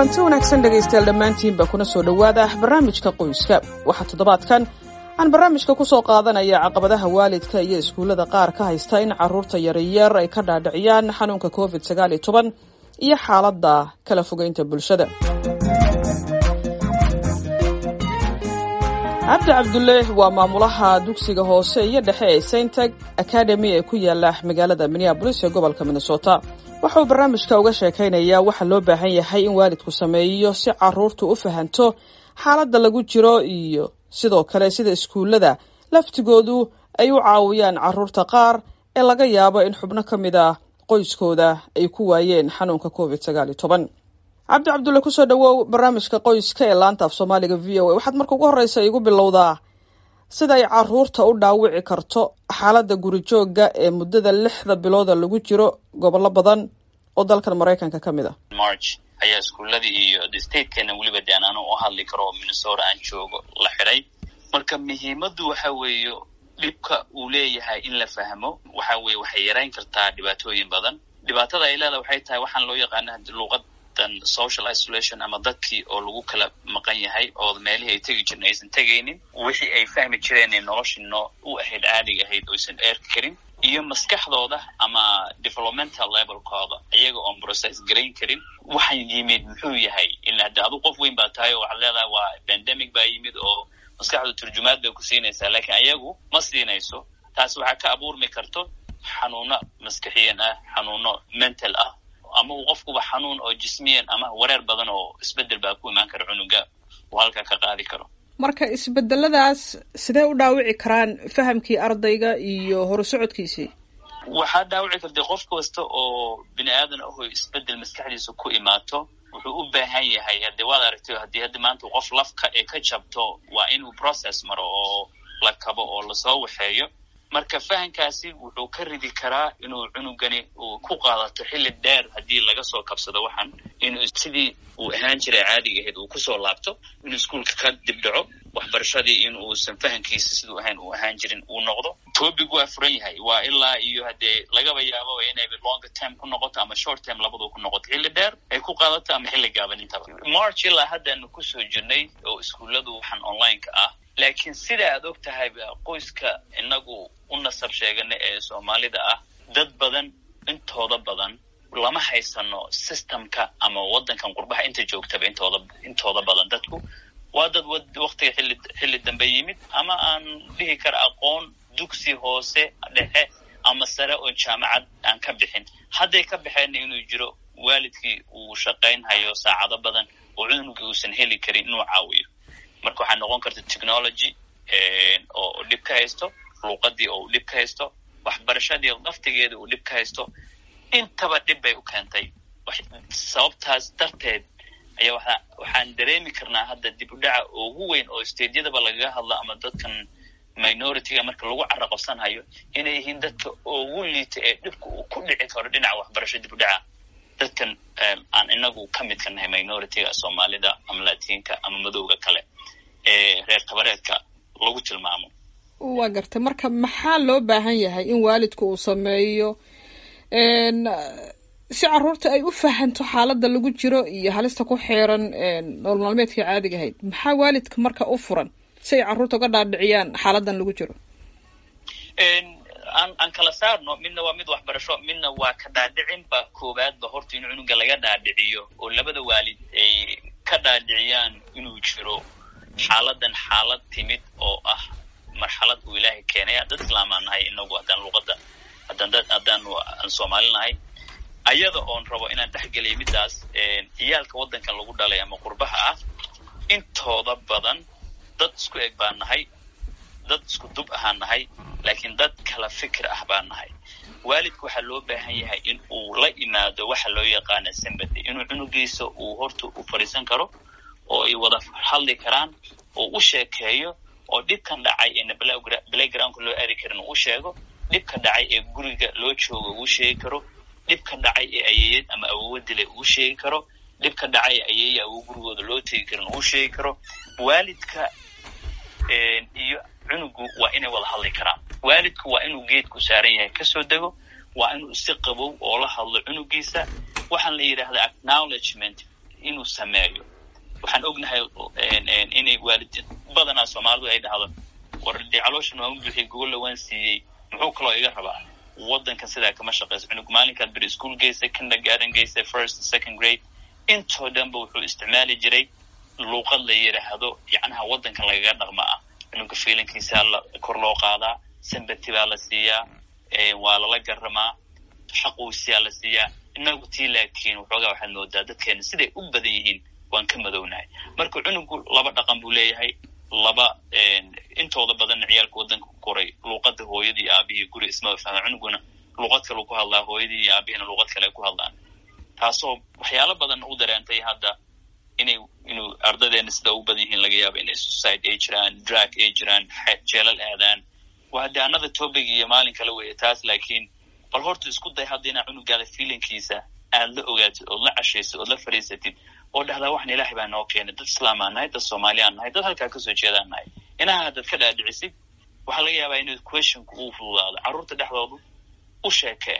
kulanti wanaagsan dhegaystayaal dhammaantiinba kuna soo dhowaada barnaamijka qoyska waxaa toddobaadkan aan barnaamijka ku soo qaadanaya caqabadaha waalidka iyo iskuullada qaar ka haysta in carruurta yaryar ay ka dhaadhiciyaan xanuunka covid sagaal iyo toban iyo xaaladda kala fogeynta bulshada cabdi cabdulle waa maamulaha dugsiga hoose iyo dhexe ee saintag academy ee ku yaala magaalada minneabolis ee gobolka minnesota waxa uu barnaamijka uga sheekaynayaa waxa loo baahan yahay in waalidku sameeyo si carruurtu u fahanto xaaladda lagu jiro iyo sidoo kale sida iskuullada laftigoodu ay u caawiyaan carruurta qaar ee laga yaabo in xubno ka mid ah qoyskooda ay ku waayeen xanuunka covid sagaal iyo toban cabdi cabdulle kusoo dhawow barnaamijka qoyska ee laanta af soomaaliga v o a waxaad marka ugu horreysa igu bilowdaa sida ay carruurta u dhaawici karto xaaladda gurijoogga ee muddada lixda bilooda lagu jiro gobollo badan oo dalkan maraykanka ka mid a march ayaa iskuuladii iyo statekeena weliba de aan anu u hadli karo oo minnesota aan joogo la xidhay marka muhiimaddu waxa weeye dhibka uu leeyahay in la fahmo waxa weye waxay yarayn kartaa dhibaatooyin badan dhibaatada ay leedahay waxay tahay waxaan loo yaqaana luuqadan social isolation ama dadkii oo lagu kala maqan yahay oo meelihii ay tegi jireen aysan tegaynin wixii ay fahmi jireen ee noloshii noo u ahayd caadiga ahayd oysan eerki karin iyo maskaxdooda ama developmental levelkooda iyaga oon process garayn karin waxaan yimid muxuu yahay ila hadde adu qof weyn baa tahay oo waxaad leedahay waa pandemic baa yimid oo maskaxda turjumaad bay ku siinaysaa laakiin ayagu ma siinayso taas waxaa ka abuurmi karto xanuuno maskaxiyan ah xanuuno mental ah ama uu qofkuba xanuun oo jismiyan ama wareer badan oo isbedel baa ku imaan kara cunuga uu halkaa ka qaadi karo marka isbedeladaas sidee u dhaawici karaan fahamkii ardayga iyo horusocodkiisii waxaa dhaawici karta qof kasta oo bini aadan aho isbedel maskaxdiisa ku imaato wuxuu u baahan yahay haddii waad aragtay haddii haddi maanta qof lafka ee ka jabto waa inuu process maro oo la kabo oo lasoo waxeeyo marka fahamkaasi wuxuu ka ridi karaa inuu cunugani uu ku qaadato xilli dheer haddii laga soo kabsado waxan inuu sidii uu ahaan jiray caadiga ahayd uu kusoo laabto inuu iskuolka ka dibdhaco waxbarashadii in uusan fahamkiisa siduu ahayn uu ahaan jirin uu noqdo topic waa furan yahay waa ilaa iyo haddee lagaba yaabo inay longer term ku noqoto ama short term labadu ku noqoto xilli dheer ay ku qaadato ama xilli gaaban intaba march ilaa haddaanu kusoo jirnay oo iskuulladu waxaan online-ka ah laakiin sida aad og tahay qoyska inagu u nasab sheegana ee soomaalida ah dad badan intooda badan lama haysano systemka ama waddankan qurbaha inta joogtaba intooda intooda badan dadku waa dad waktiga xilli xilli dambe yimid ama aan dhihi kara aqoon dugsi hoose dhexe ama sare oo jaamacad aan ka bixin hadday ka baxeenna inuu jiro waalidkii uu shaqaynhayo saacado badan oo cunugii uusan heli karin inuu caawiyo marka waxaa noqon karta technology oo dhib ka haysto luuqadii oo dhib ka haysto waxbarashadii laftigeeda uu dhib ka haysto intaba dhib bay u keentay sababtaas darteed ayaa waa waxaan dareemi karnaa hadda dib u dhaca ugu weyn oo stadeyadaba lagaga hadlo ama dadkan minority-ga marka lagu caraqabsanhayo inay yihiin dadka ugu liita ee dhibka uu ku dhici karo dhinaca waxbarasho dib u dhaca dadkan aan inagu ka midka nahay minority-ga soomaalida ama latiinka ama madowga kale ee reer kabareedka lagu tilmaamo waa gartay marka maxaa loo baahan yahay in waalidku uu sameeyo si carruurta ay u fahanto xaaladda lagu jiro iyo halista ku xeeran nool maalmeedkii caadiga ahayd maxaa waalidka marka u furan si ay carruurta uga dhaadhiciyaan xaaladan lagu jiro aan aan kala saarno midna waa mid waxbarasho midna waa ka dhaadhicin ba koowaadba horta in cunuga laga dhaadhiciyo oo labada waalid ay ka dhaadhiciyaan inuu jiro xaaladan xaalad timid oo ah marxalad uu ilaahay keenaya dad islaamaan nahay inagu haddaan luuqadda haddaan dad haddaan aan soomaali nahay ayada oon rabo inaan dhexgeliyo middaas ciyaalka waddankan lagu dhalay ama qurbaha ah intooda badan dad isku eg baan nahay dad isku dub ahaan nahay laakiin dad kala fikir ah baan nahay waalidka waxaa loo baahan yahay in uu la imaado waxa loo yaqaana sympathy inuu cunugiisa uu horta u fadhiisan karo oo ay wada hadli karaan oo u sheekeeyo oo dhibkan dhacay eena playgroundka loo aadi karin uu sheego dhibka dhacay ee guriga loo joogo uu sheegi karo dhibka dhacay ee ayeeyad ama awowa dilay uu sheegi karo dhibka dhacay ee ayeeya awow gurigooda loo tegi karin uu sheegi karo waalidka iyo cunugu waa inay wada hadli karaan waalidku waa inuu geedku saaran yahay kasoo dego waa inuu si qabow oo la hadlo cunugiisa waxaan la yidhaahdaa acknowledgement inuu sameeyo waxaan ognahay inay waalid badanaa soomaalidu ay dhahdo war dee calooshan waan u buuxiyey gogolla waan siiyey muxuu kaloo iga rabaa waddankan sidaa kama shaqayso cunug maalinkaad beri school geysay kindergarten geysay first second grade intoo dhanba wuxuu isticmaali jiray luuqad la yidhaahdo yacnaha waddankan lagaga dhaqma ah cunuga fiilinkiisaa la kor loo qaadaa sambati baa la siiyaa waa lala garamaa xaquusiyaa la siiyaa inagu tii laakiin waxoogaa waxaad moodaa dadkeena siday u badan yihiin waan ka madownahay marka cunugu laba dhaqan buu leeyahay laba intooda badanna ciyaalka waddanka ku koray luuqadda hooyadii aabihii guri ismaba fahma cunuguna luuqad kale ku hadlaa hooyadii iyo aabihina luuqad kale ku hadlaan taasoo waxyaalo badan u dareentay hadda inay inuu ardaydeena sida ugu badan yihiin laga yaaba inay suicide ay jiraan drag ay jiraan jeelal aadaan waa haddii another topic iyo maalin kale weeye taas laakiin bal horta isku day hadda inaa cunugaada feelinkiisa aad la ogaatid ood la cashaysid ood la fadhiisatid oo dhahdaa waxan ilaahay baa noo keenay dad islaamaan nahay dad soomaaliyaan nahay dad halkaa kasoo jeedaan nahay inaha haddaad ka dhaadhicisid waxaa laga yaabaa inuu questionku uu fududaado carruurta dhexdoodu u sheekee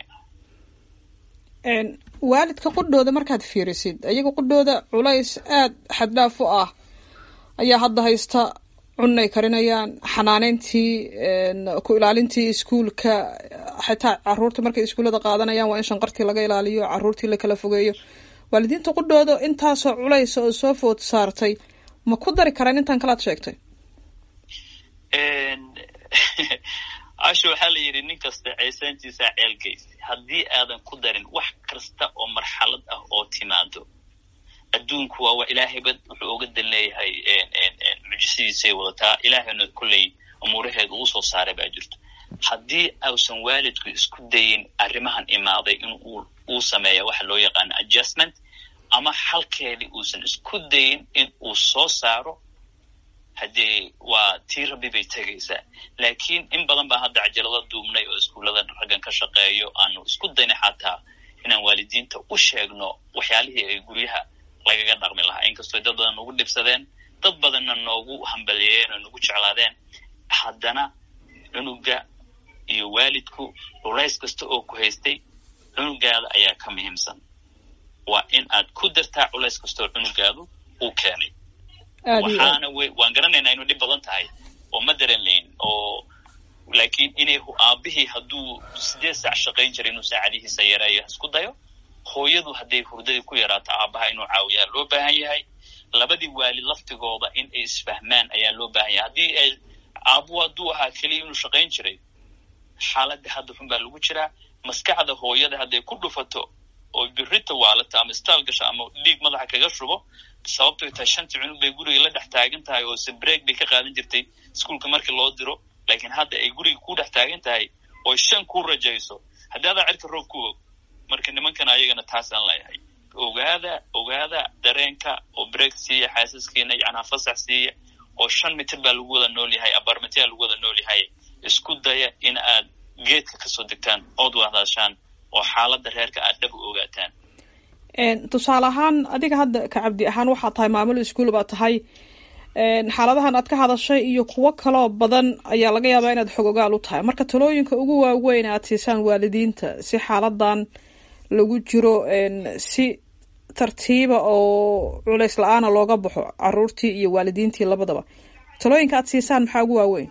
waalidka qudhooda markaad fiirisid iyaga qudhooda culays aada xaddhaaf u ah ayaa hadda haysta cunay karinayaan xanaaneyntii ku ilaalintii iskuulka xitaa caruurta markay iskuullada qaadanayaan waa in shanqartii laga ilaaliyo caruurtii la kala fogeeyo waalidiinta qudhooda intaasoo culaysa oo soo food saartay ma ku dari karaan intaan kalaad sheegtay casho waxaa la yidhi nin kasta ceesaantiisaa ceelgeysa haddii aadan ku darin wax kasta oo marxalad ah oo timaado adduunku waa waa ilaahayba wuxuu oga dan leeyahay mucjisadiisay wadataa ilaahayna kolley umuuraheeda uu soo saaray baa jirto haddii ausan waalidku isku dayin arrimahan imaaday in uu sameeya waxa loo yaqaano adjustment ama xalkeedii uusan isku dayin in uu soo saaro haddee waa tii rabbi bay tegaysaa laakiin in badan baa hadda cajalada duubnay oo iskuullada raggan ka shaqeeyo aanu isku dayna xataa inaan waalidiinta u sheegno waxyaalihii ay guryaha lagaga dhaqmi lahaa inkastoo dad badan noogu dhibsadeen dad badanna noogu hambaliyeeyeen oo nagu jeclaadeen haddana cunuga iyo waalidku culays kasta oo ku haystay cunugaada ayaa ka muhiimsan waa in aad ku dartaa culays kastaoo cunugaadu uu keenay waxaana w waan garanaynaa inuu dhib badan tahay oo ma daran layn oo laakiin inay aabihii hadduu sideed saac shaqayn jiray inuu saacadihiisa yareeyo isku dayo hooyadu hadday hurdadii ku yaraato aabaha inuu caawiyaa loo baahan yahay labadii waalid laftigooda in ay isfahmaan ayaa loo baahan yahay haddii ay aabuhu hadduu ahaa keliya inuu shaqayn jiray xaaladda hadda xun baa lagu jiraa maskaxda hooyada hadday ku dhufato oo birita waalata ama staal gasho ama dhiig madaxa kaga shubo sababtoy tahay shantii cunug bay guriga la dhex taagan tahay oo sabreeg bay ka qaadan jirtay iskuolka markii loo diro laakiin hadda ay guriga ku dhex taagan tahay oo shan ku rajayso haddii adaa cirka roob ku og marka nimankan ayagana taasaan leeyahay ogaada ogaada dareenka oo break siiya xaasaskiina yacnaa fasax siiya oo shan mitir baa lagu wada nool yahay abarmatiyaa lagu wada nool yahay isku daya in aad geedka kasoo degtaan ood wahdaashaan oo xaaladda reerka aad dhab u ogaataan tusaale ahaan adiga hadda ka cabdi ahaan waxaa tahay maamul iskuol baa tahay xaaladahan aad ka hadashay iyo kuwo kaloo badan ayaa laga yaabaa inaad xog ogaal u tahay marka talooyinka ugu waaweyn aad siisaan waalidiinta si xaaladan lagu jiro si tartiiba oo culays la-aana looga baxo caruurtii iyo waalidiintii labadaba talooyinka aad siisaan maxaa ugu waaweyn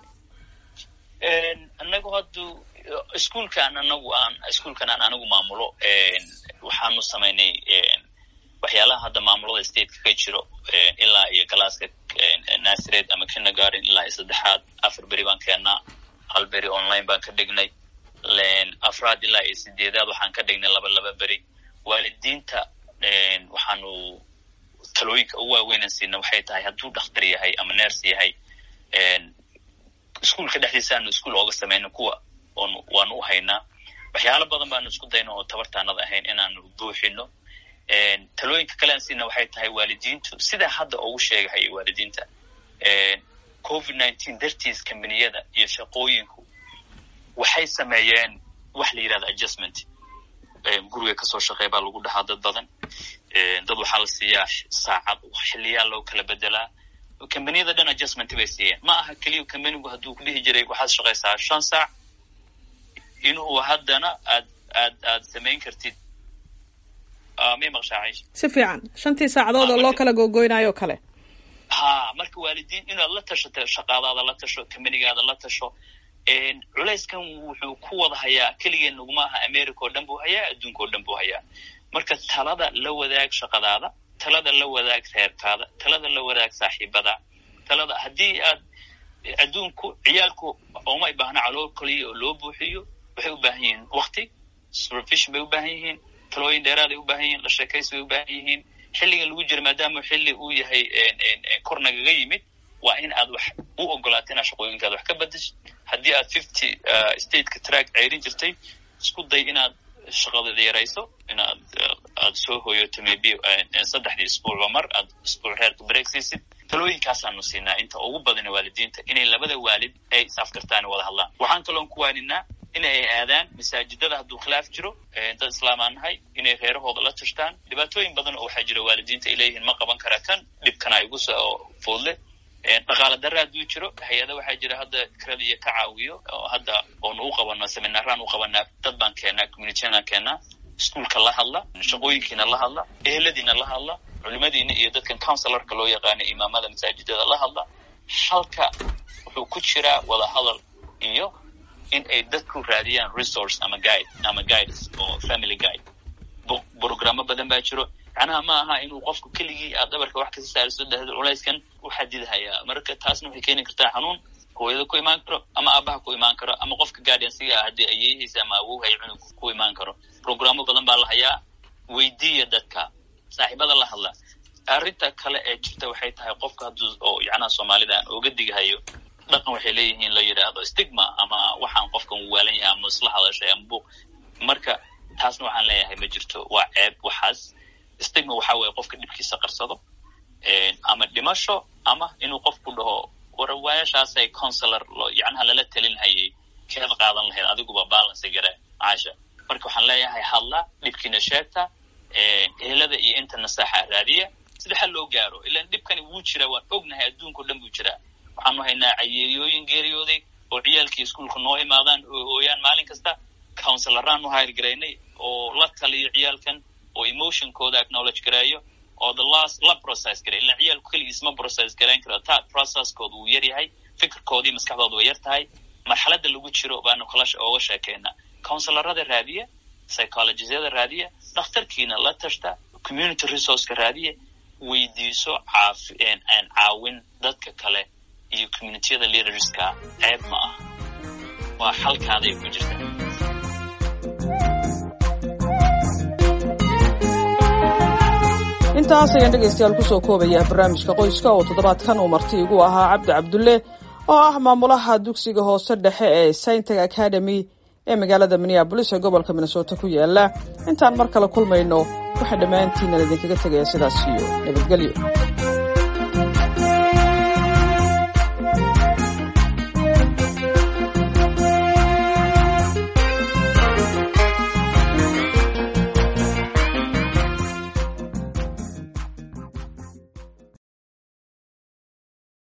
anagu haddu iskuolkan anagu aan iskuolkan aan anigu maamulo waxaanu samaynay waxyaalaha hadda maamulada stateka ka jiro ilaa iyo galaaska nasired ama kindergarden ilaa iyo saddexaad afar beri baan keennaa hal beri online baan ka dhignay afraad ilaa iyo sideedaad waxaan ka dhignay laba laba beri waalidiinta waxaanu talooyinka ugu waaweynan siina waxay tahay hadduu dhakhtar yahay ama ners yahay iskuolka dhexdiisa aanu iskuol ooga samayno kuwa on waanu u haynaa waxyaalo badan baanu isku dayno oo tabartaanad ahayn inaanu buuxino talooyinka kale aan siina waxay tahay waalidiintu sidaa hadda ugu sheegahaya waalidiinta covid nineteen dartiis kambaniyada iyo shaqooyinku waxay sameeyeen wax la yidhahda adjustment guriga kasoo shaqeey baa lagu dhahaa dad badan dad waxaa la siiyaa saacad xiliyaa loo kala bedelaa kambaniyada dhan adjustment bay siiyeen ma aha keliya kambanigu hadduu ku dhihi jiray waxaad shaqaysaa shan saac inuu haddana aad aad aad samayn kartid may maqshaa caisha si fiican shantii saacadood oo loo kala googoynayo o kale ha marka waalidiin inaad la tashato shaqaadaada la tasho kamanigaada la tasho culayskan wuxuu ku wada hayaa keligeen naguma aha america oo dhan buu hayaa adduunka oo dhan buu hayaa marka talada la wadaag shaqadaada talada la wadaag reerkaada talada la wadaag saaxiibada talada haddii aad adduunku ciyaalku ooma i baahna calool kaliya oo loo buuxiyo waxay u baahan yihiin wakti supervision bay u baahan yihiin talooyin dheeraaday u baahan yihiin la sheekaysi bay u baahan yihiin xilligan lagu jira maadaama xilli uu yahay kor nagaga yimid waa in aad wax u ogolaato inaad shaqooyinkaada wax ka badashid haddii aad fifty stateka track ceyrin jirtay isku day inaad shaqadeeda yarayso inaad aad soo hooyoto maybe saddexdii isbuucba mar aad isbuuc reerka break siisid talooyinkaasaanu siinaa inta ugu badana waalidiinta inay labada waalid ay isafkartaan wada hadlaan waxaan kaloon ku waaninaa in ay aadaan masaajidada hadduu khilaaf jiro dad islaamaan nahay inay reerahooda la tashtaan dhibaatooyin badan oo waxaa jira waalidiinta ay leeyihiin ma qaban kara kan dhibkana igu soo foodle dhaqaala darra hadduu jiro hay-ada waxaa jira hadda kradiya ka caawiyo oo hadda oonu u qabano seminaaraan u qabanaa dad baan keenaa communitynaan keenaa iskuolka la hadla shaqooyinkiina la hadla eheladiina la hadla culimadiina iyo dadkan counselarka loo yaqaana imaamada masaajidada la hadla halka wuxuu ku jiraa wada hadal iyo in ay dadku raadiyaan resource ama guide ama guides oo family guide brogramo badan baa jiro macnaha ma aha inuu qofku keligii aad dhabarka wax kasi saariso dahdo culayskan u xadidhayaa marka taasna waxay keeni kartaa xanuun hooyada ku imaan karo ama aabaha ku imaan karo ama qofka guardiansiga ah haddii ayeehiisa ama awowhay cunug ku imaan karo programo badan baa la hayaa weydiiya dadka saaxiibada la hadla arrinta kale ee jirta waxay tahay qofka hadduu oo yacnaha soomaalida aan oga digahayo dhaqan waxay leeyihiin la yidhaahdo stigma ama waxaan qofkan waalan yahay ama isla hadashay ama buuq marka taasna waxaan leeyahay ma jirto waa ceeb waxaas stigma waxaa weeye qofka dhibkiisa qarsado ama dhimasho ama inuu qofku dhaho warawaayashaasay consular loo yacnaha lala telin hayay keed qaadan lahayd adiguba balance gare caasha marka waxaan leeyahay hadla dhibkiina sheegta ehelada iyo inta nasaaxa raadiya sida xal loo gaaro ilaan dhibkani wuu jiraa waan ognahay adduunkao dhan buu jiraa waxaanu haynaa cayeeyooyin geeriyooday oo ciyaalkii iskuolka noo imaadaan oo hooyaan maalin kasta counselaraanu hayrgaraynay oo la taliyo ciyaalkan oo emotionkooda acknowledge gareeyo oo the last la process garay ilaan ciyaalku keligiis ma process garayn karo ta processkooda wuu yar yahay fikirkoodii maskaxdooda way yar tahay marxaladda lagu jiro baanu kala ooga sheekeynaa counselarada raadiya psychologisyada raadiya dhakhtarkiina la tashta community resourceka raadiya weydiiso caafi caawin dadka kale iyo communitiyada leaderska ceeb ma ah waa xalkaaday ku jirta intaas ayaan dhegaystayaal kusoo koobayaa barnaamijka qoyska oo toddobaadkan uu marti igu ahaa cabdi cabdulle oo ah maamulaha dugsiga hoose dhexe ee saintag academy ee magaalada minneabolis ee gobolka minnesota ku yaala intaan mar kale kulmayno waxaa dhammaantiinan idinkaga tegaya sidaas iyo nabadgelyo